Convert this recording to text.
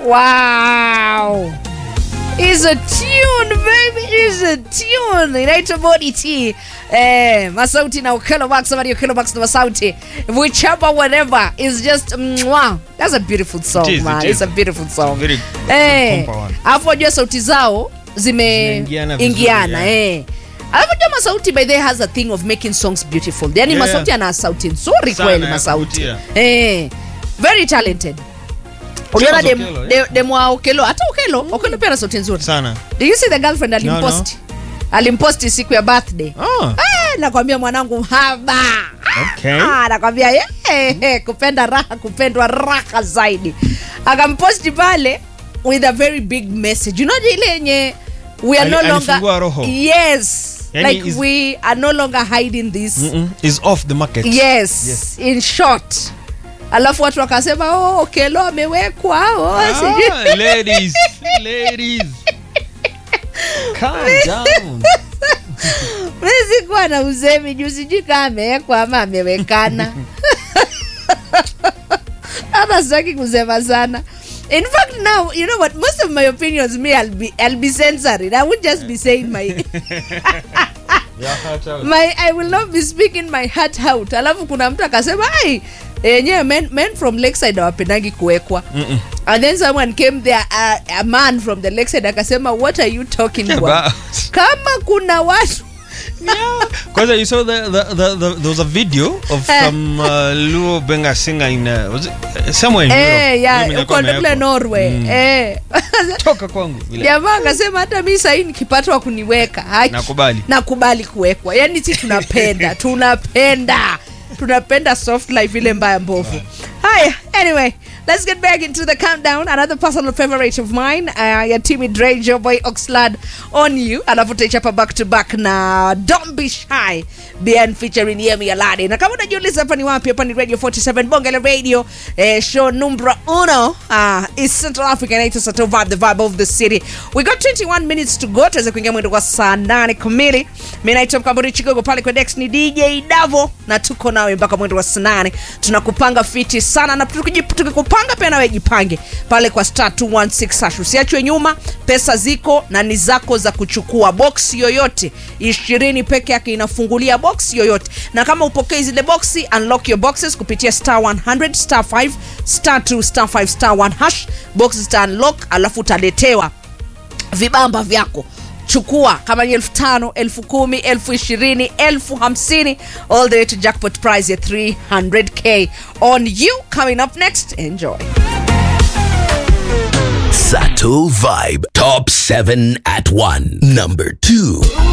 Wow. Is a tune baby, is a tune. Inaitwa Body T. Eh, Masauti na Ukelo Max, somebody Ukelo Max na Masauti. Whichever whatever is just mwah. That's a beautiful song, It is, man. it is. It's a beautiful song. Very Eh, compa one. alafu wajua sauti zao Zimeingiana vizuri, zimeingiana yeah. eh. Alafu jua Masauti by the way has a thing of making songs beautiful. Yaani Yeah. Masauti ana sauti nzuri Sana kweli ya Masauti. kuvutia. Eh, very talented. Uliona Sio dem, Okelo, eh? de, demu wa Okelo, hata Okelo, Okelo pia ana sauti nzuri. sana Do you see the girlfriend alimpost? Alimposti siku ya birthday. oh, Eh, nakwambia mwanangu haba. okay. Ah, nakwambia ye, eh, kupenda raha, kupendwa raha zaidi. Akamposti pale with a very big message. You know ile yenye we are Ali- no alifungua longer roho. Yes. Yani like is- we are no longer hiding this. Mm-mm. is off the market Yes. Yes. In short. Alafu watu wakasema oh, Okelo amewekwa oh, sijui ah, ladies ladies calm down mi sikuwa na usemi juu sijui kama amewekwa ama amewekana hata sitaki kusema sana in fact now you know what most of my opinions me I'll be, I'll be censoring I won't just be saying my yeah, heart out. my I will not be speaking my heart out alafu kuna mtu akasema ai yenyewe men, men from lakeside hawapendangi kuwekwa Mm-mm. and then someone came there a, a man from the lakeside akasema what are you talking about About- kama kuna watu yeah. Kwanza you saw the, the, the, the there was a video of Eh. some uh, Luo Benga singer in uh, was it uh, somewhere in Eh, Europe. Yule ya mwenye alikuwa uko kule amewekwa. Norway Mm. eh. Toka kwangu vile. jamaa akasema hata mi sahii nikipata wa kuniweka haki Nakubali. nakubali kuwekwa yani si tunapenda tunapenda tunapenda soft life ile mbaya mbovu haya anyway let's get back into the countdown another personal favorite of mine uh, ya Timmy Dre Joe Boy Oxlade on you alafu tutaichapa back to back na Don't Be Shy BN featuring Yemi Alade na kama unajiuliza hapa ni wapi hapa ni Radio 47 Bonge la Radio eh, show numero uno uh, is Central Africa inaitwa Sato Vibe the vibe of the city we got 21 minutes to go tuweze kuingia mwendo kwa saa 8 kamili mi naitwa Mkamburi Chigogo pale kwa Dex ni DJ Davo na tuko nawe mpaka mwendo wa saa 8 tunakupanga fiti sana na tukiji- tukikupanga pia nawe jipange pale kwa star 216 hash usiachwe nyuma pesa ziko na ni zako za kuchukua box yoyote ishirini peke yake inafungulia box yoyote na kama upokei zile boxi unlock your boxes kupitia star 100 star 5 star 2 star 5 star 1 hash box zita unlock alafu utaletewa vibamba vyako chukua kama ni elfu tano elfu kumi elfu ishirini elfu hamsini all the way to jackpot prize ya 300k on you coming up next enjoy Sato Vibe. Top 7 at 1. Number 2.